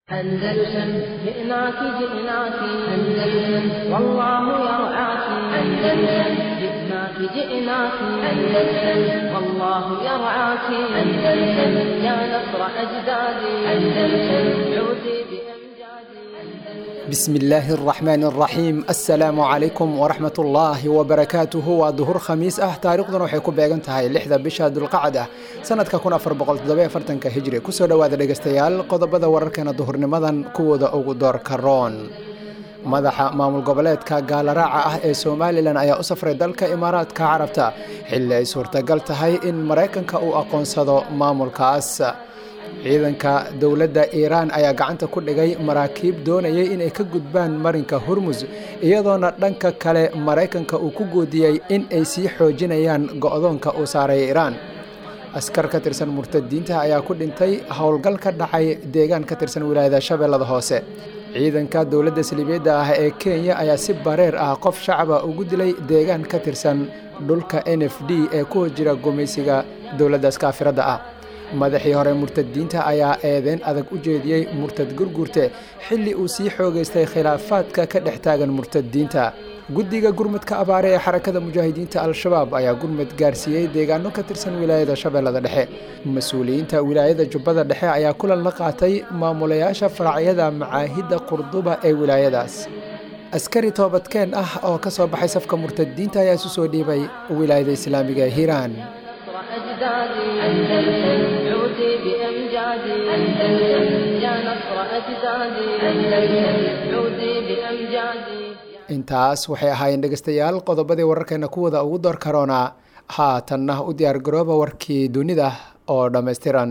أندلسن جئناك جئناك أندلسن والله يرعاك أندلسن جئناك جئناك أندلسن والله يرعاك أندلسن يا نصر أجدادي أندلسن عودي بأمجادي بسم الله الرحمن الرحيم السلام عليكم ورحمة الله وبركاته waa duhur khamiis ah taariikhduna waxay ku beegan tahay lixda bisha dulqacad ah sanadka kun afar boqol toddoba afartanka hijri kusoo dhowaada dhegeystayaal qodobada wararkeena duhurnimadan kuwooda ugu doorka roon madaxa maamul goboleedka gaalaraaca ah ee somalilan ayaa u safray dalka imaaraadka carabta xilli ay suurtagal tahay in maraykanka uu aqoonsado maamulkaas ciidanka dowladda iiraan ayaa gacanta ku dhigay maraakiib doonayay inay ka gudbaan marinka hormus iyadoona dhanka kale maraykanka uu ku goodiyey in ay sii xoojinayaan go'doonka uu saaray iiraan askar ka tirsan murtadiinta ayaa ku dhintay howlgal ka dhacay deegaan ka tirsan wilaayada shabeellada hoose ciidanka dowladda saliibeedda ah ee kenya ayaa si bareer ah qof shacaba ugu dilay deegaan ka tirsan dhulka n f d ee ku hor jira gumaysiga dowladdaas kaafiradda ah madaxii hore murtadiinta ayaa eedeyn adag u jeediyey murtad gurgurte xilli uu sii xoogaystay khilaafaadka ka dhex taagan murtadiinta guddiga gurmudka abaare ee xarakada mujaahidiinta al-shabaab ayaa gurmud gaarsiiyey deegaano ka tirsan wilaayada shabeellada dhexe mas-uuliyiinta wilaayada jubbada dhexe ayaa kulan la qaatay maamulayaasha faracyada macaahidda qurduba ee wilaayadaas askari toobadkeen ah oo ka soo baxay safka murtadiinta ayaa isu soo dhiibay wilaayada islaamiga ee hiiraan أجدادي أندلسن عودي بأمجادي أندلسن يا نصر أجدادي أندلسن عودي بأمجادي intaas waxay ahaayeen dhegeystayaal qodobadii wararkeena kuwada ugu door karoonaa haatanna u diyaar garooba warkii dunida oo dhammaystiran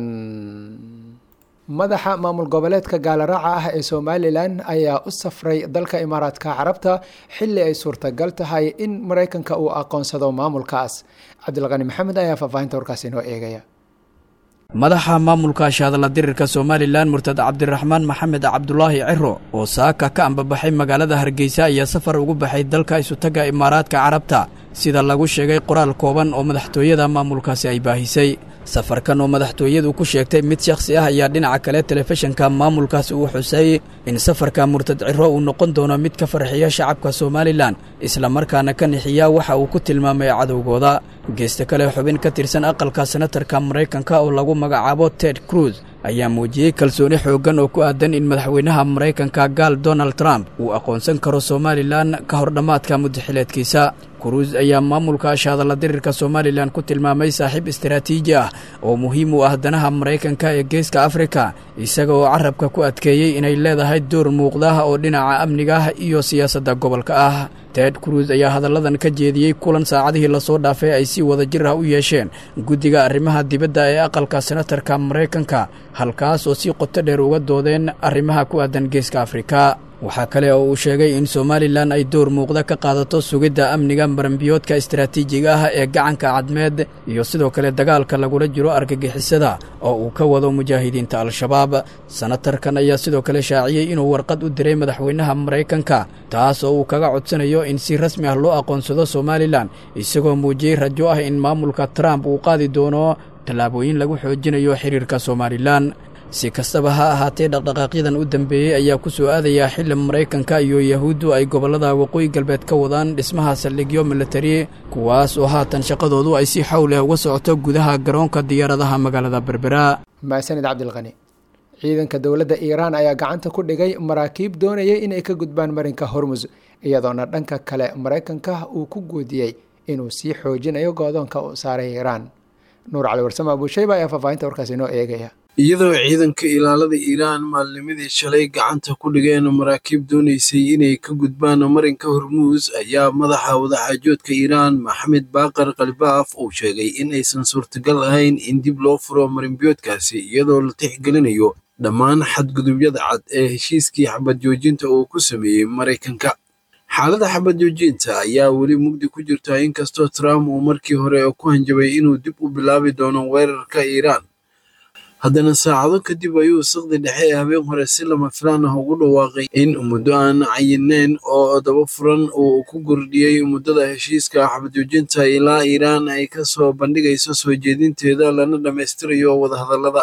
madaxa maamul goboleedka gaalaraaca ah ee somalilan ayaa u safray dalka imaaraadka carabta xilli ay suurtagal tahay in maraykanka uu aqoonsado maamulkaas cabdilqani maxamed ayaa faahfaahinta warkaas inoo eegaya madaxa maamulka shaadala dirirka somalilan murtad cabdiraxmaan maxamed cabdulaahi ciro oo saaka ka ambabaxay magaalada hargeysa ayaa safar ugu baxay dalka isutaga imaaraadka carabta sida lagu sheegay qoraal kooban oo madaxtooyada maamulkaasi ay baahisay safarkan oo madaxtooyadu ku sheegtay mid shakhsi ah ayaa dhinaca kale telefishinka maamulkaasi uu xusay in safarka murtad ciro uu noqon doono mid ka farxiya shacabka somalilan islamarkaana ka nixiya waxa uu ku tilmaamay cadowgooda geesta kale xubin ka tirsan aqalka senatarka maraykanka oo lagu magacaabo ted cruz ayaa muujiyey kalsooni xooggan oo ku aadan in madaxweynaha maraykanka gaal donald trump uu aqoonsan karo somalilan ka hor dhammaadka muddaxileedkiisa kuruus ayaa maamulka shaadalla dirirka somalilan ku tilmaamay saaxiib istaraatiiji ah oo muhiim u ah danaha maraykanka ee geeska afrika isaga oo carabka ku adkeeyey inay leedahay door muuqda oo dhinaca amniga ah iyo siyaasadda gobolka ah ted cruz ayaa hadalladan ka jeediyey kulan saacadihii lasoo dhaafay ay si wada jir ah u yeesheen guddiga arrimaha dibadda ee aqalka senatarka maraykanka halkaas oo si qoto dheer uga doodeen arrimaha ku aadan geeska afrika waxaa kale oo uu sheegay in somalilan ay door muuqda ka qaadato sugidda amniga marambiyoodka istaraatiijiga ah ee gacanka cadmeed iyo sidoo kale dagaalka lagula jiro argagixisada oo uu ka wado mujaahidiinta al-shabaab senatarkan ayaa sidoo kale shaaciyey inuu warqad u diray madaxweynaha maraykanka taas oo uu kaga codsanayo in si rasmi ah loo aqoonsado somalilan isagoo muujiyey rajo ah in maamulka trump uu qaadi doono tallaabooyin lagu xoojinayo xiriirka somalilan si kastaba ha ahaatee dhaqdhaqaaqyadan u dambeeyey ayaa ku soo aadayaa xili maraykanka iyo yahuuddu ay gobollada waqooyi galbeed ka wadaan dhismaha saldhigyo milatari kuwaas oo haatan shaqadoodu ay si xow leh uga socoto gudaha garoonka diyaaradaha magaalada berbera maasanid cabdilqani ciidanka dowladda iiraan ayaa gacanta ku dhigay maraakiib doonayay inay ka gudbaan marinka hormus iyadoona dhanka kale maraykanka uu ku goodiyey inuu sii xoojinayo goodoonka uu saaray iiraan nuur cali warsame abuushayba ayaa faahfaahinta warkaas inoo eegaya iyadoo ciidanka ilaalada iiraan maalnimadii shalay gacanta ku dhigeen maraakiib doonaysay inay ka gudbaan marinka hormuus ayaa madaxa wadaxaajoodka iiraan maxamed baaqar kalbaaf uu sheegay in aysan suurtagal ahayn in dib loo furo marinbiyoodkaasi iyadoo la tixgelinayo dhammaan xadgudubyada cad ee heshiiskii xabad joojinta uu ku sameeyey maraykanka xaaladda xabad joojinta ayaa weli mugdi ku jirta inkastoo trump uu markii hore ku hanjabay inuu dib u bilaabi doono weerarka iiraan haddana saacado kadib ayuu saqdi dhexe ee habeen hore si lama filaan ah ugu dhawaaqay in muddo aan cayinayn oo daba furan uu ku kordhiyey muddada heshiiska xabadjoojinta ilaa iiraan ay ka soo bandhigayso soo jeedinteeda lana dhammaystirayo wadahadallada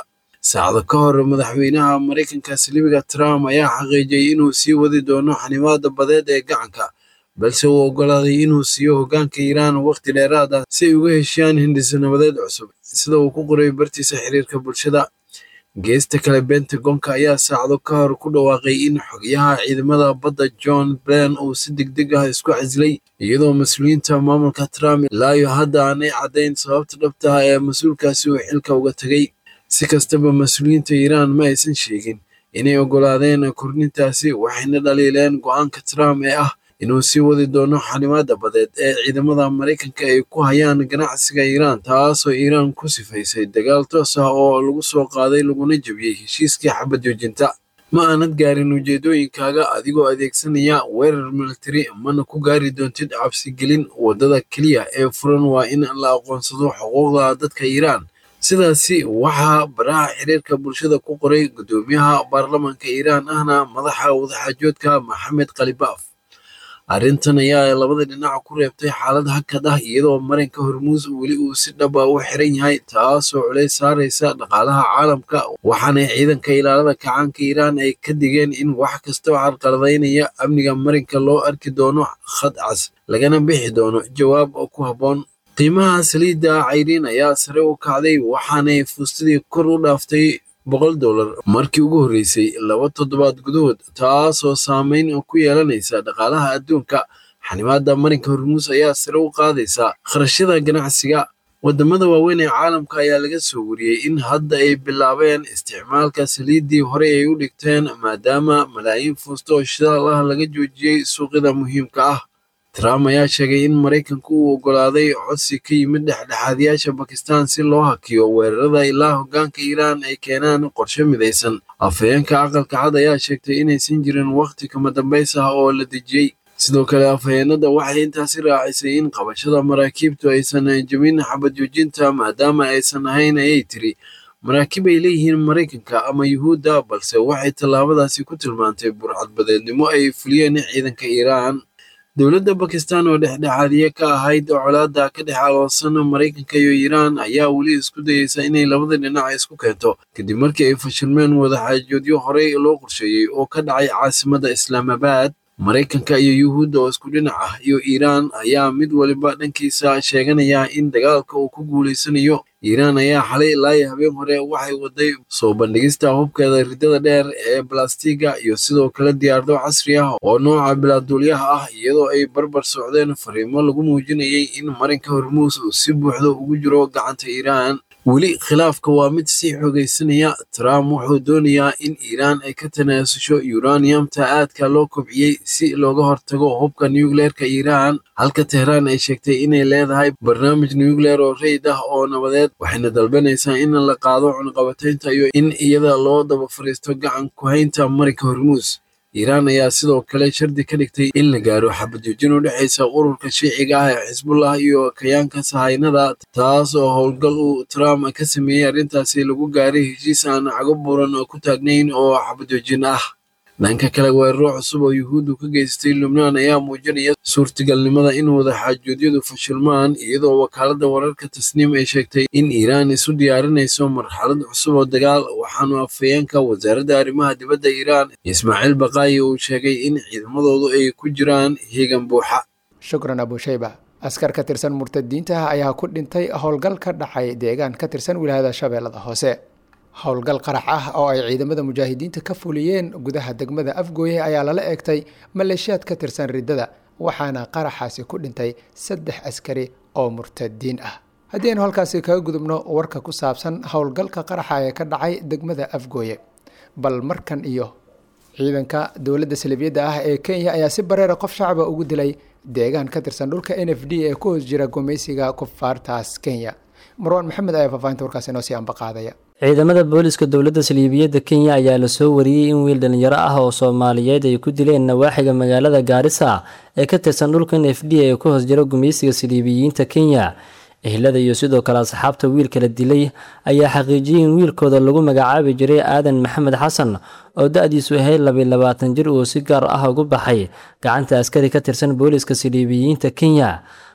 saacado ka hor madaxweynaha maraykanka silibiga trump ayaa xaqiijiyey inuu sii wadi doono xanimaada badeed ee gacanka balse uu oggolaaday inuu siiyo hoggaanka iiraan wakhti dheeraad ah si ay uga heshiiyaan hindhiso nabadeed cusub sida uu ku qoray bartiisa xiriirka bulshada geesta kale bentagonka ayaa saacado ka hor ku dhawaaqay in xogyaha ciidamada badda john blen uu si degdeg ah isku casilay iyadoo mas-uuliyiinta maamulka trump ilaayo hadda aanay caddayn sababta dhabta ah ee mas-uulkaasi uu xilka uga tegay si kastaba mas-uuliyiinta iiraan ma aysan sheegin inay oggolaadeen kordhintaasi waxayna dhaliileen go-aanka trump ee ah inuu sii wadi doono xanimaada badeed ee ciidamada maraykanka ay ku hayaan ganacsiga iiraan taasoo iiraan ku sifaysay dagaal toos ah oo lagu soo qaaday laguna jebiyey heshiiskii xabad joojinta ma aanad gaarin ujeedooyinkaaga adigoo adeegsanaya weerar militari mana ku gaari doontid cabsigelin waddada keliya ee furan waa in la aqoonsado xuquuqda dadka iiraan sidaasi waxaa baraha xiriirka bulshada ku qoray guddoomiyaha baarlamaanka iiraan ahna madaxa wadaxaajoodka maxamed khalibaaf arrintan ayaa labada dhinac ku reebtay xaalad hakad ah iyadoo marinka hormuus weli uu si dhab ah u xiran yahay taasoo culays saaraysa dhaqaalaha caalamka waxaana ciidanka ilaalada kacaanka iiraan ay ka digeen in wax kasta oo carqaladaynaya amniga marinka loo arki doono khad cas lagana bixi doono jawaab ku habboon qiimaha saliidda cayriin ayaa sare u kacday waxaanay fuustadii kor u dhaaftay boqol dollar markii ugu horreysay laba toddobaad gudahood taasoo saameyn ku yeelanaysa dhaqaalaha adduunka xanimaada marinka hormuus ayaa sare u qaadaysa kharashyada ganacsiga waddamada waaweyn ee caalamka ayaa laga soo wariyey in hadda ay bilaabeen isticmaalka saliiddii horey ay u dhigteen maadaama malaayiin fuusto oo shidaal ah laga joojiyey suuqyada muhiimka ah trump ayaa sheegay in maraykanku uu oggolaaday codsi ka yimid dhexdhexaadiyaasha bakistan si loo hakiyo weerarada ilaa hoggaanka iiraan ay keenaan qorshe midaysan afhayeenka aqalka cad ayaa sheegtay inaysan jirin wakhti kama dambays ah oo la dejiyey sidoo kale afhayeenada waxay intaasi raacisay in qabashada maraakiibtu aysan jebin xabad joojinta maadaama aysan ahayn ayay tiri maraakiib ay leeyihiin maraykanka ama yuhuudda balse waxay tallaabadaasi ku tilmaantay burcadbadeednimo ay fuliyeen ciidanka iiraan dowladda bakistan oo dhexdhexaadiye ka ahayd colaadda ka dhex aloosan maraykanka iyo iiraan ayaa weli isku dayeysa inay labada dhinac isku keento kadib markii ay fashilmeen wadaxaajoodyo horey loo qorsheeyey oo ka dhacay caasimadda islaamabad maraykanka iyo yuhuudda oo isku dhinac ah iyo iiraan ayaa mid waliba dhankiisa sheeganaya in dagaalka uu ku guulaysanayo iiraan ayaa xalay ilaa habeen hore waxay waday soo bandhigista hubkeeda ridada dheer ee balastiga iyo sidoo kale diyaarado casri ah oo nooca bilaaduulyaha ah iyadoo ay barbar socdeen fariimo lagu muujinayay in marinka hormuus uu si buuxda ugu jiro gacanta iiraan weli khilaafka waa mid sii xoogaysanaya trump wuxuu doonayaa in iiraan ay ka tanaasusho yuraniyamta aadka loo kobciyey si looga hortago hubka nucleerka iiraan halka tehraan ay sheegtay inay leedahay barnaamij nucleer oo reyd ah oo nabadeed waxayna dalbanaysaa in la qaado cunqabataynta iyo in iyada loo daba fariisto gacan ku-haynta marinka hormuus iiraan ayaa sidoo kale shardi ka dhigtay in la gaaro xabajoojin u dhexaysa ururka shiiciga ah ee xisbullah iyo kayaanka sahaynada taas oo howlgal uu trump ka sameeyey arrintaasi lagu gaaray heshiis aan cago buuran oo ku taagnayn oo xabajoojin ah dhanka kale weeraro cusub oo yuhuuddu ka geystay lubnaan ayaa muujinaya suurtagalnimada in wadaxaajoodyadu fashilmaan iyadoo wakaaladda wararka tasniim ay sheegtay in iiraan isu diyaarinayso marxalad cusub oo dagaal waxaanu afhayeenka wasaaradda arrimaha dibadda iiraan ismaaciil baqaayi uu sheegay in ciidamadoodu ay ku jiraan hiigan buuxa shukran abushayba askar ka tirsan murtadiinta ayaa ku dhintay howlgal ka dhacay deegaan ka tirsan wilaayada shabeellada hoose howlgal qarax ah oo ay ciidamada mujaahidiinta ka fuliyeen gudaha degmada afgooye ayaa lala eegtay maleeshiyaad ka tirsan riddada waxaana qaraxaasi ku dhintay saddex askari oo murtadiin ah haddii aynu halkaasi kaga gudubno warka ku saabsan howlgalka qaraxa ee ka dhacay degmada afgooye bal markan iyo ciidanka dowladda salibiyadda ah ee kenya ayaa si bareera qof shacaba ugu dilay deegaan ka tirsan dhulka n f d ee ku hoos jira gumaysiga kufaartaas kenya marwaan maxamed ayaa faafahinta warkaasi inoo sii ambaqaadaya ciidamada booliska dowladda saliibiyadda kenya ayaa lasoo wariyey in wiil dhalinyaro ah oo soomaaliyeed ay ku dileen nawaaxiga magaalada gaarisa ee ka tirsan dhulka n f d ee ku hoos jira gumaysiga saliibiyiinta kenya ehlada iyo sidoo kale asxaabta wiilka la dilay ayaa xaqiijiyey in wiilkooda lagu magacaabi jiray aadan maxamed xasan oo da-diisu ahayd labiy labaatan jir uu si gaar ah ugu baxay gacanta askari ka tirsan booliska saliibiyiinta kenya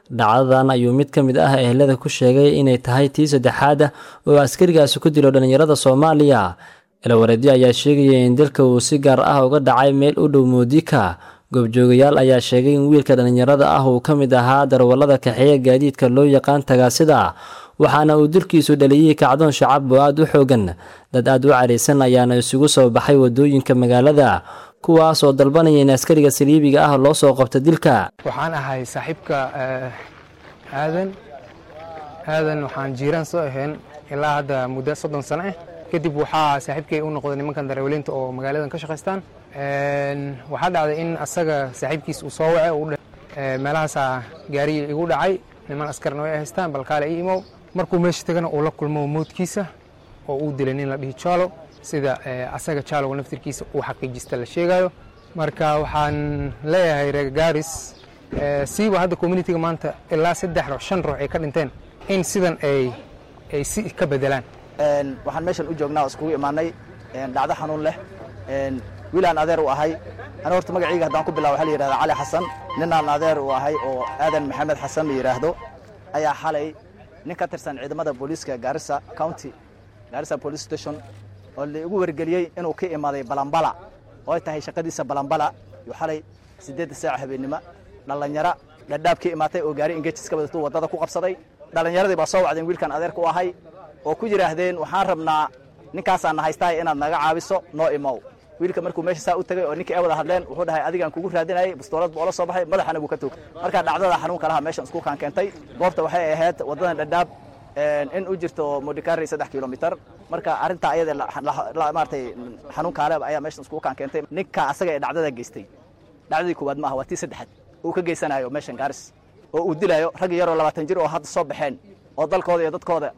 dhacdadan ayuu mid ka mid ah ehelada ku sheegay inay tahay tii saddexaad ah oo askarigaasi ku dilo dhallinyarada soomaaliya ilawareedyo ayaa sheegaya in dalka uu si gaar ah uga dhacay meel u dhow moodika goobjoogayaal ayaa sheegay in wiilka dhallinyarada ah uu ka mid ahaa darwallada kaxeeya gaadiidka loo yaqaan tagaasida waxaana uu dilkiisu dhaliyey kacdoon shacab oo aada u xoogan dad aada u caraysan ayaana isugu soo baxay waddooyinka magaalada kuwaas oo dalbanaya in askariga saliibiga ah loo soo qabto dilka waxaan ahay saaxiibka aadan aadan waxaan jiiraan soo ahayn ilaa hadda muddo soddon sano ah kadib waxaa saaxiibkay u noqday nimankan darawaliinta oo magaaladan ka shaqaystaan waxaa dhacday in asaga saaxiibkiis uu soo wace meelahaasaa gaarigii igu dhacay niman askarna way haystaan balkaale ii imow markuu meesha tagana uu la kulmo moodkiisa oo uu dilay nin la dhihi jaalo sida asaga jaaloga naftirkiisa uu xaqiijista la sheegayo marka waxaan leeyahay reer gaaris siiba hadda communitiga maanta ilaa saddex ruux shan ruux ay ka dhinteen in sidan ay ay si ka bedelaan waxaan meeshan u joognaa oo iskugu imaanay dhacdo xanuun leh wiilaan adeer u ahay ana horta magacayga haddaan ku bilaabo waxaa la yidhahdaa cali xasan ninaan adeer u ahay oo aadan maxamed xasan la yidhaahdo ayaa xalay nin ka tirsan ciidamada booliiska gaarisa county gaarisa police station oo laigu wargeliyey inuu ka imaaday balambala oo ay tahay shaqadiisa balambala yuu xalay siddeedda saaca habeennimo dhallinyaro dhadhaab ka imaatay oo gaari engejis ka wadatuu waddada ku qabsaday dhallinyaradii baa soo wacdeen wiilkan adeerka u ahay oo ku yidhaahdeen waxaan rabnaa ninkaasaana haystahay inaad naga caabiso noo imow wiilka markuu meesha saa u tegay oo ninkii ay wada hadleen wuxuu dhahay adigaan kugu raadinayay bastoolad buu ola soo baxay madaxana buu ka toog marka dhacdada xanuunka laha meeshan iskuulkaan keentay goobta waxay ahayd waddadan dhadhaab in u jirto modikari saddex kilomitar marka arrintaa ayada maaratay xanuunkaale ayaa meeshan iskuulkaan keentay ninka asaga ee dhacdada geystay dhacdadii koowaad maaha waa tii saddexaad uu ka geysanayo meeshan gaaris oo uu dilayo rag yaroo labaatan jir oo hadda soo baxeen oo dalkooda iyo dadkooda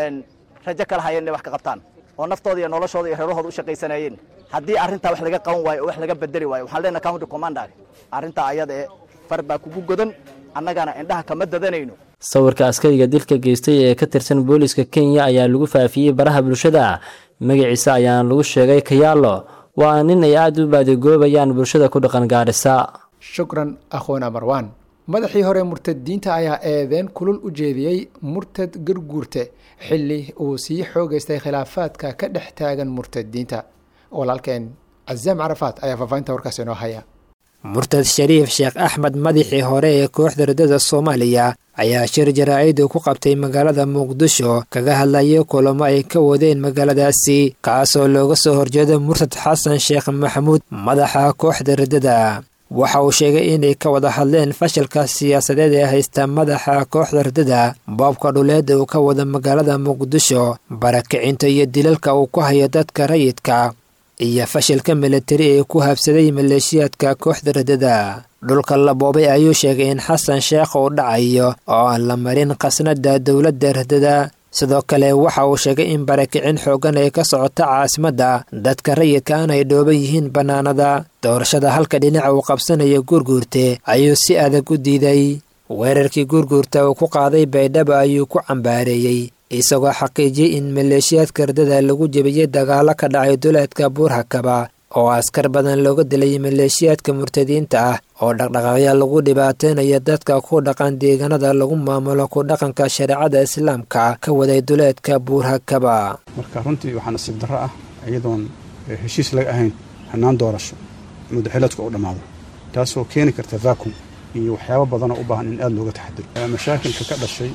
rajo kala hayeen inay wax ka qabtaan oo naftooda iyo noloshooda iyo reerahooda u shaqaysanayeen haddii arrintaa wax laga qaban waayo oo wax laga bedeli waayo waxaan leenahay county commander arrintaa ayada ee far baa kugu godan annagana indhaha kama dadanayno sawirka askariga dilka geystay ee ka tirsan booliiska kenya ayaa lagu faafiyey baraha bulshada magaciisa ayaana lagu sheegay kayaalo waa nin ay aada u baadigoobayaan bulshada ku dhaqan gaarisa shukran akhoona marwaan madaxii hore murtadiinta ayaa eedeen kulul u jeediyey murtad garguurte xilli uu sii xoogeystay khilaafaadka ka dhex taagan murtadiinta walaalkeen cazaam carafaad ayaa faafahinta warkaas inoo haya murtad shariif sheekh axmed madaxii hore ee kooxda ridada soomaaliya ayaa shir jaraa-idu ku qabtay magaalada muqdisho kaga hadlayay kulamo ay ka wadeen magaaladaasi kaasoo looga soo horjeedo murtad xasan sheekh maxamuud madaxa kooxda ridada waxa uu sheegay inay ka wada hadleen fashilka siyaasadeed ee haysta madaxa kooxda ridada boobka dhuleed uu ka wada magaalada muqdisho barakicinta iyo dilalka uu ku hayo dadka rayidka iyo fashilka militari ee ku habsaday maleeshiyaadka kooxda ridada dhulka la boobay ayuu sheegay in xasan sheekh uu dhacayo oo aan la marin khasnada dowladda ridada sidoo kale waxa uu sheegay in barakicin xoogan ay ka socoto caasimadda dadka rayidkaan ay dhooban yihiin bannaanada doorashada halka dhinaca uu qabsanayo guurguurte ayuu si adag u diiday weerarkii guurguurta uu ku qaaday baydhabo ayuu ku cambaareeyey isagoo xaqiijiyey in maleeshiyaadka ridada lagu jebiyey dagaalo ka dhacay duleedka buurhakaba oo askar badan looga dilay maleeshiyaadka murtadiinta ah oo dhaqdhaqaaqya lagu dhibaateynayo dadka ku dhaqan deegaanada lagu maamulo ku dhaqanka shareecada islaamka ka waday duleedka buurhakaba marka runtii waxaa nasiib darro ah iyadoon heshiis laga ahayn hanaan doorasho mudaxiladku u dhammaado taasoo keeni karta vacuum iyo waxyaabo badanoo u baahan in aada looga taxadiro mashaakilka ka dhashay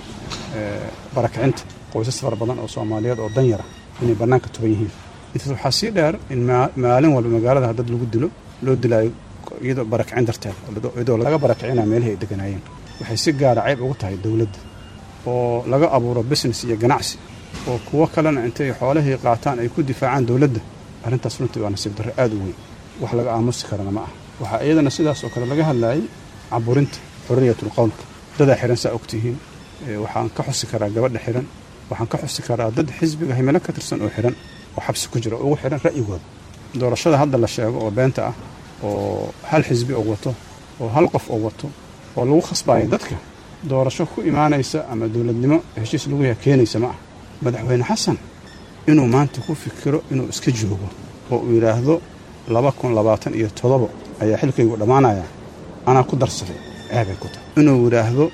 barakicinta qoysas fara badan oo soomaaliyeed oo danyara inay bannaanka tuban yihiin intaas waxaa sii dheer in maalin walba magaalada dad lagu dilo loo dilaayo iyadoo barakicin darteed iyadoo laga barakicina meelihii ay deganaayeen waxay si gaara cayb ugu tahay dowladda oo laga abuuro business iyo ganacsi oo kuwo kalena intay xoolihii qaataan ay ku difaacaan dowladda arrintaas runtii waa nasiib darro aada u weyn wax laga aamusi karana ma ah waxaa iyadana sidaas oo kale laga hadlaayay caburinta xorriyatul qowlka dadaa xihan saa ogtihiin waxaan ka xusi karaa gabadha xihan waxaan ka xusi karaa dad xisbiga himilo ka tirsan oo xihan oo xabsi ku jira oo ugu xihan ra'yigooda doorashada hadda la sheego oo beenta ah oo hal xisbi oo wato oo hal qof oo wato oo lagu khasbaayo dadka doorasho ku imaanaysa ama dowladnimo heshiis lagu yaha keenaysa ma ah madaxweyne xasan inuu maanta ku fikiro inuu iska joogo oo uu yidhaahdo laba kun labaatan iyo todobo ayaa xilkaygu dhammaanaya anaa ku darsaday ceebay ku tahay inuu yidhaahdo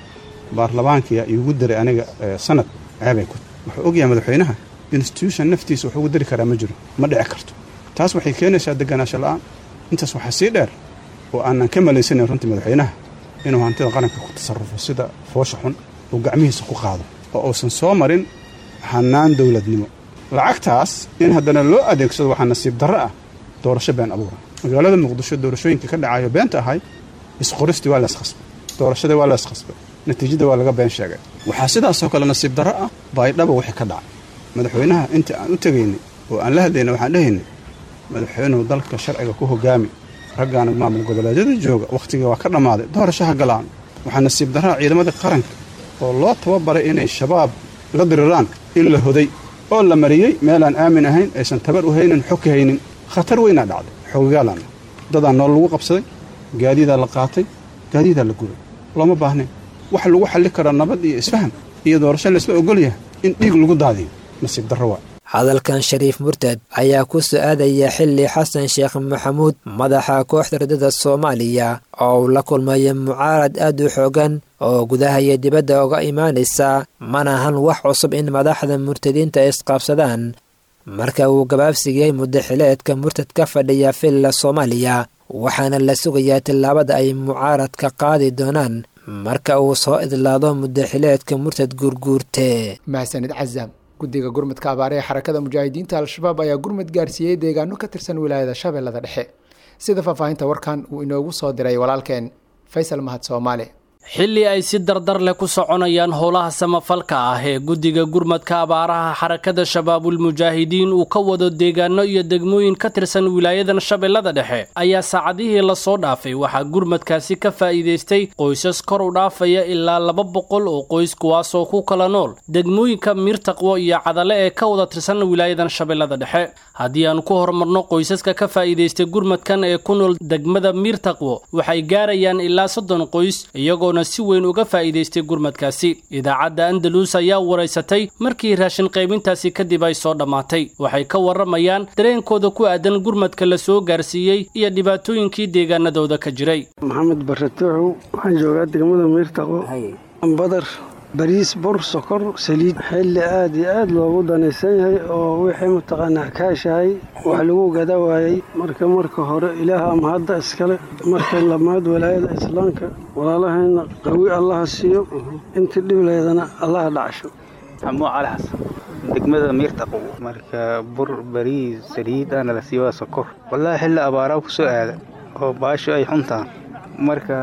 baarlamaankiya iigu diray aniga sanad ceebay ku wuxuu ogyahay madaxweynaha institution naftiisa wax ugu diri karaa ma jiro ma dhici karto taas waxay keenaysaa deganaansho la'aan intaas waxaa sii dheer oo aanan ka malaysanayn runtii madaxweynaha inuu hantida qaranka ku tasarrufo sida foosha xun uu gacmihiisa ku qaado oo uusan soo marin hannaan dowladnimo lacagtaas in haddana loo adeegsado waxaa nasiib darro ah doorasho been abuura magaalada muqdisho doorashooyinka ka dhacayo beenta ahay isqoristii waa layskhasbay doorashadii waa layskhasbay natiijada waa laga been sheegay waxaa sidaasoo kale nasiib darro ah baydhaba wixii ka dhacay madaxweynaha inta aan u tegaynay oo aan la hadlaynay waxaan dhehaynay madaxweynuhu dalka sharciga ku hogaami raggaana maamul goboleedyada jooga wakhtigii waa ka dhammaaday doorashaha galaan waxaa nasiib darraa ciidamadii qaranka oo loo tababaray inay shabaab la diriraan in la hoday oo la mariyey meelaan aamin ahayn aysan tabar u haynin xog ka haynin khatar weynaa dhacday xoogagaalaan dadaa nool lagu qabsaday gaadiidaa la qaatay gaadiidaa la gubay looma baahnayn waxa lagu xalli karaa nabad iyo isfaham iyo doorasho laysla ogol yahay in dhiig lagu daadiyo nasiib darro waa hadalkan shariif murtad ayaa ku su-aadaya xilli xasan sheekh maxamuud madaxa kooxda ridada soomaaliya oo uu la kulmaya mucaarad aad u xoogan oo gudaha iyo dibadda uga imaanaysa mana ahan wax cusub in madaxda murtadiinta isqaabsadaan marka uu gabaabsigiyey muddaxileedka murtad ka fadhiya villa soomaaliya waxaana la sugayaa tillaabada ay mucaaradka qaadi doonaan marka uu soo idlaado muddaxileedka murtad guurguurte mahadsanid cazaam guddiga gurmudka abaare ee xarakada mujaahidiinta al-shabaab ayaa gurmud gaarsiiyey deegaano ka tirsan wilaayada shabeellada dhexe sida faahfaahinta warkan uu inoogu soo diray walaalkeen faysal mahad soomaali xilli ay si dardar leh ku soconayaan howlaha samafalka ah ee guddiga gurmadka abaaraha xarakada shabaabulmujaahidiin uu ka wado deegaano iyo degmooyin ka tirsan wilaayadan shabeellada dhexe ayaa saacadihii lasoo dhaafay waxaa gurmadkaasi ka faa'iidaystay qoysas kor u dhaafaya ilaa laba boqol oo qoys kuwaasoo ku kala nool degmooyinka miirtaqwo iyo cadale ee ka wada tirsan wilaayadan shabeellada dhexe haddii aan ku horumarno qoysaska ka faa'iidaystay gurmadkan ee ku nool degmada miirtaqwo waxay gaarayaan ilaa soddon qoys iyagoona si weyn uga faa'iidaystay gurmadkaasi idaacadda andalus ayaa waraysatay markii raashin qaybintaasi kadib ay soo dhammaatay waxay ka warramayaan dareenkooda ku aadan gurmadka la soo gaarsiiyey iyo dhibaatooyinkii deegaanadooda ka jiray maxamed baratuuxow waxaan joogaa degmada miirtaqo badar bariis bur sokor saliid xilli aad iyo aad loogu danaysan yahay oo wixii mataqaanaa kaashahay wax lagu gada waayey marka marka hore ilaah ama hadda iskale marka lamaad walaayada islaamka walaalahayna qawi allaha siiyo intii dhibleedana allaha dhacsho xamuud cali xasan degmada miirtaqo marka bur bariis saliid aana la siiyo waa sokor wallaahi xilli abaaraa ku soo aada oo baasho ay xuntaan marka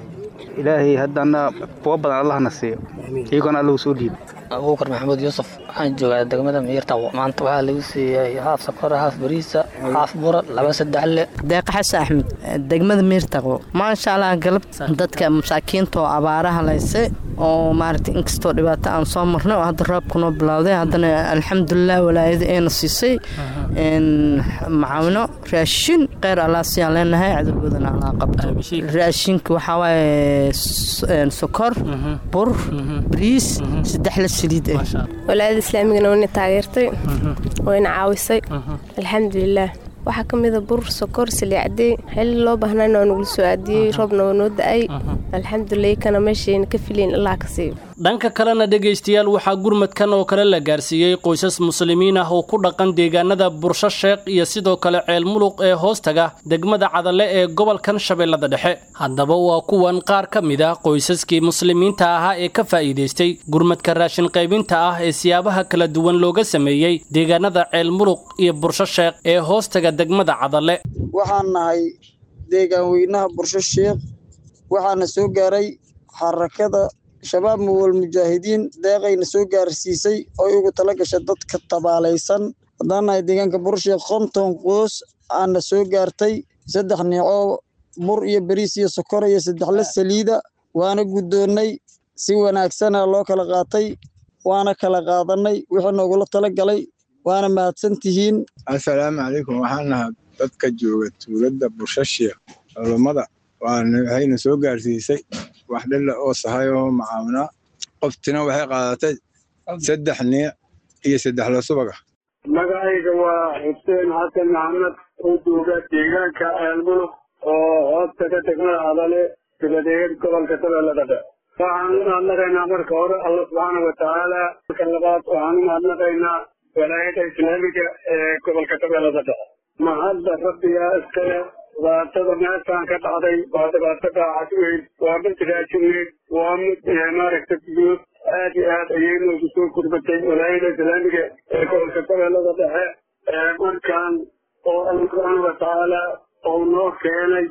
ilaahay haddana kuwa badan allahna siiyo iyagoona allahu soo dhiiba abuukar maxamuud yuusuf waxaan joogaa degmada miirtaqo maanta waxaa lagu siiyey haaf sakora haaf bariisa haaf bura laba saddexle deeqa xasan axmed degmada miirtaqo maasha allah galab dadka masaakiinta oo abaaraha layse oo maaragtay inkastoo dhibaato aan soo marnay oo hadda roobka noo bilowday haddana alxamdulilah walaayada ayna siisay macaawino raashin kheyr allah siyaan leenahay cadowgoodana allah qabto raashinka waxaa waaye sokor bur bariis saddex la saliid ah walaayada islaamigana wayna taageertay wayna caawisay alxamdulilah waxaa ka mida bur sokor saliicadey xilli loo baahnayna waa nagula soo aadiyey roobna waa noo da-ay alxamdulilah kana meeshayna ka filayn allah ka siiyo dhanka kalena dhegaystayaal waxaa gurmadkan oo kale la gaarsiiyey qoysas muslimiin ah oo ku dhaqan deegaanada bursho sheekh iyo sidoo kale ceel muluq ee hoostaga degmada cadale ee gobolkan shabeellada dhexe haddaba waa kuwan qaar ka mid ah qoysaskii muslimiinta ahaa ee ka faa'iidaystay gurmadka raashin qaybinta ah ee siyaabaha kala duwan looga sameeyey deegaanada ceel muluq iyo bursho sheekh ee hoostaga degmada cadale waxaan nahay deegaan weynaha bursho sheekh waxaana soo gaaray xarakada shabaab muwal mujaahidiin deeqayna soo gaarsiisay oy ugu tala gashay dadka tabaalaysan haddaan nahay deegaanka bursheekh konton qoos aana soo gaartay saddex niico bur iyo beriis iyo sokor iyo saddexle saliida waana guddoonnay si wanaagsana loo kala qaatay waana kala qaadanay wixii noogula tala galay waana mahadsan tihiin assalaamu calaykum waxaan nahaa dadka jooga tuuladda bursho sheekh culummada waxayna soo gaarsiisay wax dhilla oo sahay oo macaawinaa qoftina waxay qaadatay saddex niic iyo saddexla subaga magacayga waa xuseen xasan maxamed oo jooga deegaanka ceelmuluk oo hoosta ka degmada adale dibadeed gobolka shabeellada dhexe waxaan u mahadnaqaynaa marka hore alla subxaana watacaala marka labaad waxaan u mahadnaqaynaa walaayada islaamiga ee gobolka shabeellada dhexe mahadda rabbigaa iskale dhibaatada meeshaan ka dhacday waa dhibaato daacad weyn waa mid raajin waa mid maaragta guud aad iyo aad ayay noogu soo gurbatay walaayada islaamiga ee gobolka shabeellada dhexe markaan oo alla subxaana watacaala uu noo keenay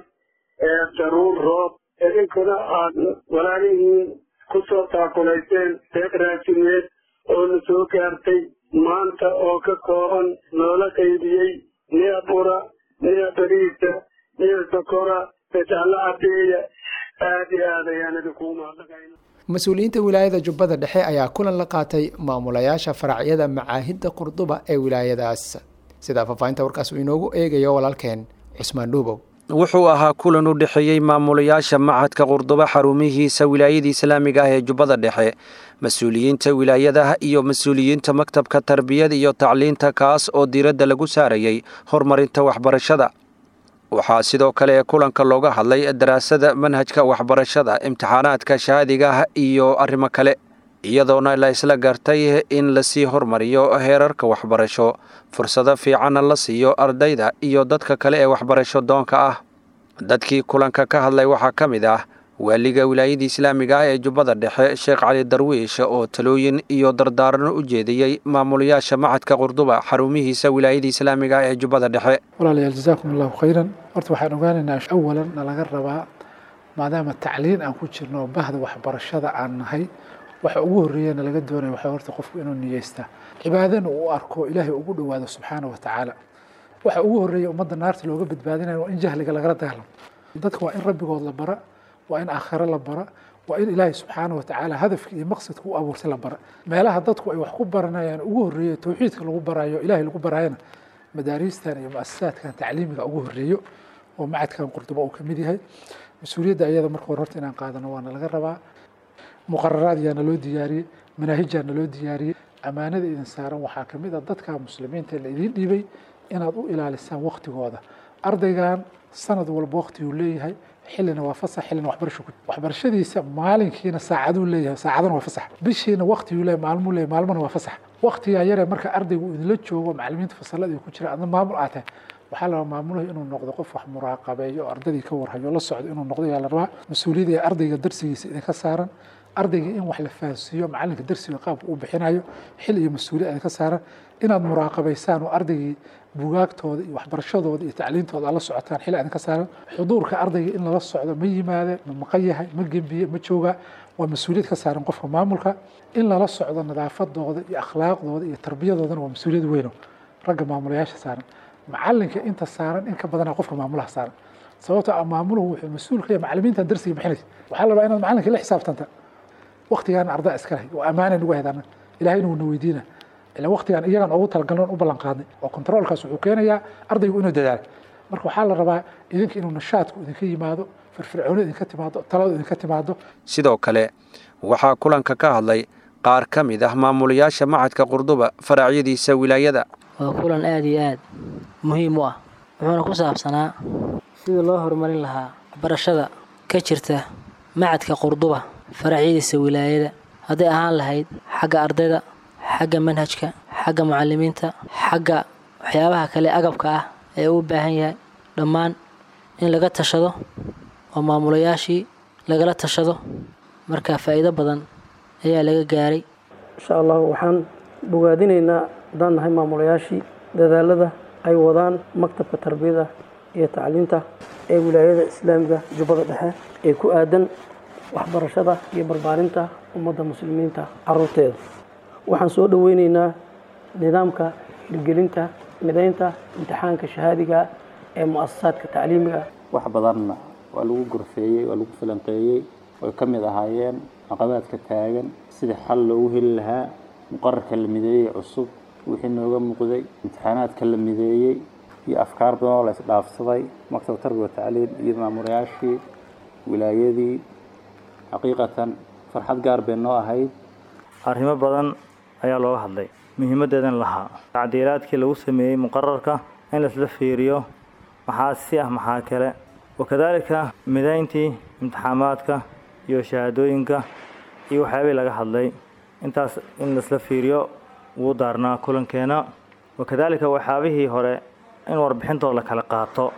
daruur roob idinkuna aad walaalihiin ku soo taakulayseen deeq raajineed oo na soo gaartay maanta oo ka kooban noola qaybiyey niya bura niya bariisa niya sokora sajaallo cadeeya aad iyo aad ayaan idinkugu mahadnaqayna mas-uuliyiinta wilaayada jubbada dhexe ayaa kulan la qaatay maamulayaasha faracyada macaahidda qurduba ee wilaayadaas sidaa faahfaahinta warkaas uu inoogu eegayo walaalkeen cusmaan dhuubow wuxuu ahaa kulan u dhexeeyey maamulayaasha machadka qurduba xarumihiisa wilaayada islaamiga ah ee jubbada dhexe mas-uuliyiinta wilaayadaha iyo mas-uuliyiinta maktabka tarbiyada iyo tacliinta kaas oo diiradda lagu saarayay horumarinta waxbarashada waxaa sidoo kale kulanka looga hadlay daraasada manhajka waxbarashada imtixaanaadka shahaadiga ah iyo arrimo kale iyadoona la isla gartay in lasii hormariyo heerarka waxbarasho fursado fiicanna la siiyo ardayda iyo dadka kale ee waxbarasho doonka ah dadkii kulanka ka hadlay waxaa ka mid ah waaliga wilaayada islaamiga ah ee jubbada dhexe sheekh cali darwiish oo talooyin iyo dardaarano u jeediyey maamulayaasha machadka qurduba xarumihiisa wilaayada islaamiga ah ee jubbada dhexe walaalayaal jasaakum allahu khayran horta waxaan ogaanaynaa awalan na laga rabaa maadaama tacliin aan ku jirno bahda waxbarashada aan nahay waxa ugu horreeyana laga doonaya waxaa horta qofku inuu niyeystaa cibaadana uu arko ilaahay ugu dhowaado subxaana wa tacaala waxa ugu horreeya ummadda naarta looga badbaadinayo waa in jahliga lagala dagaalamo dadka waa in rabbigood la bara waa in aakhiro la bara waa in ilaahay subxaana wa tacaala hadafka iyo maqsadka u abuurtay la bara meelaha dadku ay wax ku baranayaan ugu horreeya towxiidka lagu barayo ilaahay lagu barayana madaariistan iyo muasasaadkan tacliimiga ugu horreeyo oo macadkan qurduba uu ka mid yahay mas-uuliyadda ayada marka hore horta inaan qaadano waana laga rabaa muqararaad yaana loo diyaariyey manaahijyaana loo diyaariyey ammaanada idin saaran waxaa ka mid a dadka muslimiinta la idiin dhiibay inaad u ilaalisaan waktigooda ardaygan sanad walba waktiguu leeyahay xillina waa fasax xillina waxbarasho ku waxbarashadiisa maalinkiina saacaduu leeyahay saacadana waa fasax bishiina waktiguu leeyahay maalmuu leeyahay maalmana waa fasax waktigaa yaree marka ardaygu idinla joogo macallimiinta fasalada ku jira adna maamul aad tahay waxaa la rabaa maamulaha inuu noqdo qof wax muraaqabeeyo oo ardaydii ka warhayo la socdo inuu noqdo yaa la rabaa mas-uuliyadda ee ardayga darsigiisa idinka saaran ardayga in wax la fahansiiyo macalinka darsiga qaabka uu bixinayo xil iyo mas-uuliyad idinka saaran inaad muraaqabaysaan oo ardaygii bugaagtooda iyo waxbarashadooda iyo tacliintooda aad la socotaan xil idinka saaran xuduurka ardayga in lala socdo ma yimaade ma maqan yahay ma gembiye ma jooga waa mas-uuliyad ka saaran qofka maamulka in lala socdo nadaafadooda iyo akhlaaqdooda iyo tarbiyadoodana waa mas-uuliyad weyno ragga maamulayaasha saaran macalinka inta saaran in ka badana qofka maamulaha saaran sababtoo ah maamuluhu wuxuu mas-uul ka yahay macalimiintan darsiga bixinaysa waxaa la rabaa inaad macalinka la xisaabtanta waktigaana ardaa iska lahay oo ammaana nagu haydana ilahay inuu na weydiina ila waktigaan iyagaan ugu talagalnoon u ballan qaadnay oo controolkaas wuxuu keenayaa ardaygu inuu dadaalo marka waxaa la rabaa idinka inuu nashaadku idinka yimaado firfircooni idinka timaado taladu idinka timaado sidoo kale waxaa kulanka ka hadlay qaar ka mid ah maamulayaasha machadka qurduba faraacyadiisa wilaayada waa kulan aada iyo aad muhiim u ah wuxuuna ku saabsanaa sidii loo horumarin lahaa waxbarashada ka jirta macadka qurduba faracyadiisa wilaayada hadday ahaan lahayd xagga ardayda xagga manhajka xagga mucalimiinta xagga waxyaabaha kale agabka ah ee uu baahan yahay dhammaan in laga tashado oo maamulayaashii lagala tashado marka faa'iido badan ayaa laga gaaray insha allah waxaan bogaadinaynaa haddaan nahay maamulayaashii dadaalada ay wadaan maktabka tarbiyada iyo tacliinta ee wilaayada islaamiga jubbada dhexe ee ku aadan waxbarashada iyo barbaarinta ummadda muslimiinta caruurteeda waxaan soo dhoweyneynaa nidaamka hirgelinta midaynta imtixaanka shahaadiga ee mu'asasaadka tacliimiga wax badanna waa lagu gorfeeyey waa lagu falanqeeyey oy ka mid ahaayeen caqabaadka taagan sidii xal loogu heli lahaa muqararka la mideeyey cusub wixii nooga muuqday imtixaanaadka la mideeyey iyo afkaar badan oo la isdhaafsaday maktab tarbiya tacliin iyo maamulayaashii wilaayadii xaqiiqatan farxad gaar bay noo ahayd arrimo badan ayaa looga hadlay muhiimaddeedan lahaa tacdiilaadkii lagu sameeyey muqararka in laisla fiiriyo maxaa si ah maxaa kale wakadaalika midayntii imtixaamaadka iyo shahaadooyinka iyo waxyaabihii laga hadlay intaas in laisla fiiriyo wuu daarnaa kulankeena wakadaalika waxyaabihii hore in warbixintooda la kala qaato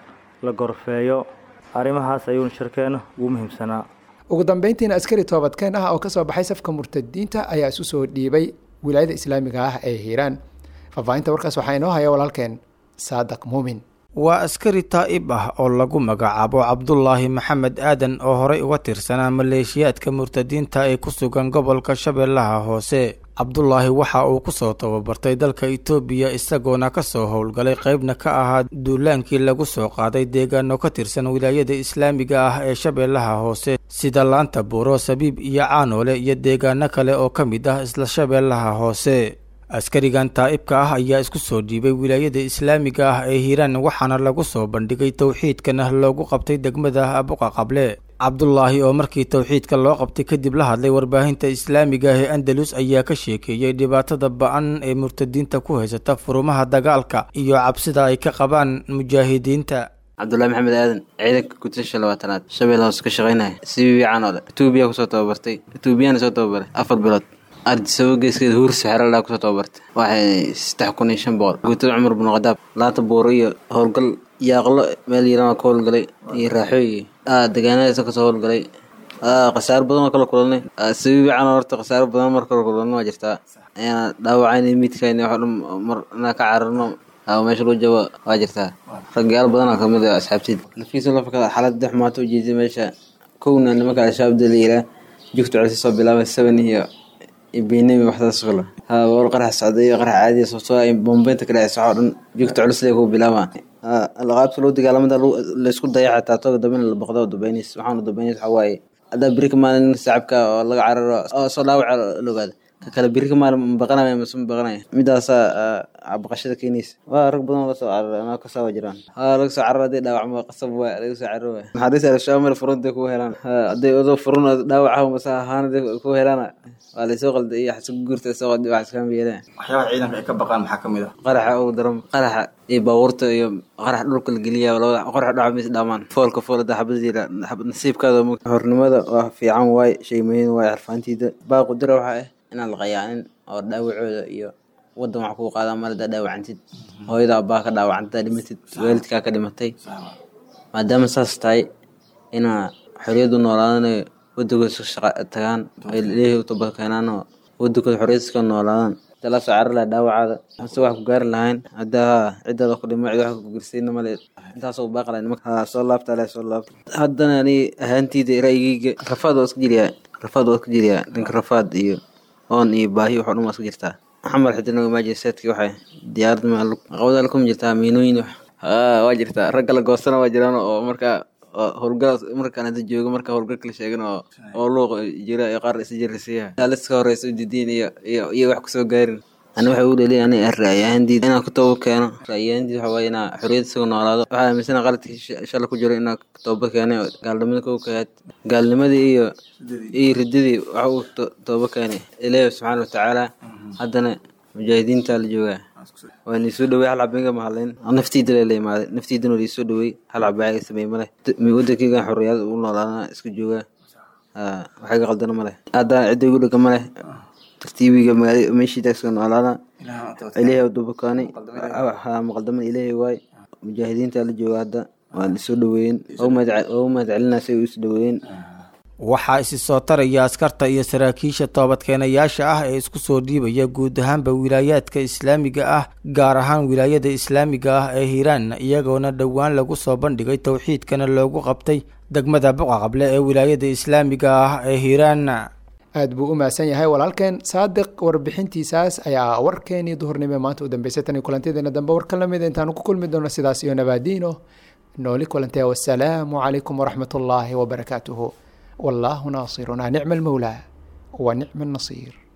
la gorfeeyo arrimahaas ayuuna shirkeena ugu muhiimsanaa ugu dambeyntiina askari toobadkeen ah oo kasoo baxay safka murtadiinta ayaa isu soo dhiibay wilaayada islaamiga ah ee hiiraan faahfaahinta warkaas waxaa inoo haya walaalkeen saadaq muumin waa askari taa'ib ah oo lagu magacaabo cabdulaahi maxamed aadan oo horey uga tirsanaa maleeshiyaadka murtadiinta ee ku sugan gobolka shabeellaha hoose cabdulaahi waxa uu kusoo tababartay dalka itoobiya isagoona kasoo howlgalay qeybna ka ahaa duulaankii lagu soo qaaday deegaano ka tirsan wilaayada islaamiga ah ee shabeellaha hoose sida laanta buuro sabiib iyo caanoole iyo deegaano kale oo ka mid ah isla shabeellaha hoose askarigan taa'ibka ah ayaa isku soo dhiibay wilaayada islaamiga ah ee hiiraan waxaana lagu soo bandhigay towxiidkana loogu qabtay degmada abuqa qable cabdulaahi oo markii towxiidka loo qabtay kadib la hadlay warbaahinta islaamiga ah ee andalus ayaa ka sheekeeyey dhibaatada ba-an ee murtadiinta ku haysata furumaha dagaalka iyo cabsida ay ka qabaan mujaahidiinta cabdulahi maxamed aadan ciidanka gutasha labaatanaad shabeelle hoose ka shaqaynaya si wiican oo le etoobiya kusoo tababartay etoobiyana soo tababaray afar bilood ardisabo geeskeeda huursa xeelalaa kusoo tababartay waxay saddex kun iyo shan boqol guutada cumar bin khadaab laanta buuro iyo howlgal yaaqlo meel yaran ka howlgalay iyo raaxooy degaanadaasa kasoo howlgalay khasaaro badan oo kala kulanay sabi wiican horta khasaaro badan mar kala kulanay waa jirtaa ayaana dhaawacayna midkayna wax dhan mar inaa ka cararno meesha loo jabo waa jirtaa ragyaal badan oo kamid ah asxaabteed nafiisa lafaka xaalada xumaata ujeeday meesha kowna nimanka al-shabaab la yiraa jugta codsi soo bilaabay seven iyo benami waxdaas kale ha war qarax socday iyo qarax caadi sababtoo ay bombeynta ka dhacaysa waxoo dhan jugta culus lee ku bilaabaa alqaabta loo dagaalamada laysku daya xataa tooga dambena la boqdo dubaynis waxaana dubaynis waxaa waaye haddaa beri ka maalin sacabka oo laga cararo oo soo dhaawaca la ogaada ka kale beri ka maalin mabaqanaya mase mabaqanaya midaasaa baqashada keenaysa waa rag badan oo lasoo carara anaa kasaawa jiraan ha laga soo cararo hadday dhaawacmo qasab waa laga soo cararo waay naxariis al-shabaab meel furunta kugu helaan hadday odoo furun dhaawaca mase ahaanada kugu helaana waa laysoo qalday iyo xasku guurta soo qalday wax iskama yeelaan waxyaabaha ciidanka ay ka baqaan maxaa ka mid ah qaraxa ugu daran qaraxa iyo baabuurta iyo qarax dhulka la geliya labada qarax dhaca mis dhaamaan foolka fool hadda xabadiila nasiibkaada hornimada waa fiican waay shay muhiim waay xirfaantiida baaqu dira waxaa ah inaan la qayaanin oo dhaawacooda iyo wadan wax kuu qaada mar haddaa dhaawacantid hooyada abbaa ka dhaawacantid dhimatid waalidkaa ka dhimatay maadaama saas tahay inaa xorriyaddu noolaadanayo waddankooda iska shaqa tagaan ay leeyahay u toba keenaan oo waddankooda xorriyad iska noolaadaan inta la soo carari laha dhaawacaada hase wax ku gaari lahayn haddaa ciddaada ku dhimo cid wax ku gersayna male intaasoo u baaqi lahay nimanka soo laabta leh soo laabta haddana ani ahaanteyda ra'yigeyga rafaad waa iska jiriyaa rafaad waa iska jiriyaa dhanka rafaad iyo oon iyo baahi waxoo dhan waa iska jirtaa xamar xidina imaajiseedki waxay diyaarad maqabada la kuma jirtaa miinooyin waa jirtaa ragga la goostana waa jiraan oo markaa howlgal markaan hadda joogo marka howlgalka la sheegan oo oo luuq jira iyo qaar isa jirisiyaha aliska horeysa u didiin iyo iyo iyo wax kusoo gaarin ani waxay u dhaliya ani ra'yahandiid inaan ku tooba keeno ra'yahandiid waxa waaye inaa xorriyad isaga noolaado waxaa aaminsana qaladkii shala ku jiro inaa tooba keenay gaalnimada kow ka ahayd gaalnimadii iyo iyo riddadii waxa uu tooba keenay ilaahi subxaana watacaala haddana mujaahidiinta la joogaa waa nii soo dhawey hal cabinga mahadlayn naftiida lela imaaday naftiidana waa soo dhawey hal cabaaga sameey male wadankeygan xorriyad u noolaadana iska joogaa waxayga qaldana male haddana cidda igu dhega male tartiibiga meeshiida iska noolaada ilaahay dubakaanay maqaldaman ilaahay waay mujaahidiinta la jooga hadda waa isoo dhaweeyeen oo mahad celinaa si ay isu dhaweeyeen waxaa isi soo taraya askarta iyo saraakiisha toobadkeenayaasha ah ee isku soo dhiibaya guud ahaanba wilaayaadka islaamiga ah gaar ahaan wilaayada islaamiga ah ee hiiraan iyagoona dhowaan lagu soo bandhigay towxiidkana loogu qabtay degmada buqaqable ee wilaayada islaamiga ah ee hiiraan aad buu u mahadsan yahay walaalkeen saadiq warbixintiisaas ayaa warkeenii duhurnimo maanta u dambeysay tan iyo kulantideena dambe war ka lamida intaanu ku kulmi doono sidaas iyo nabaadiino nooli kulantee wasalaamu calaykum waraxmat ullaahi wabarakaatuhu والله ناصرنا نعم المولى ونعم النصير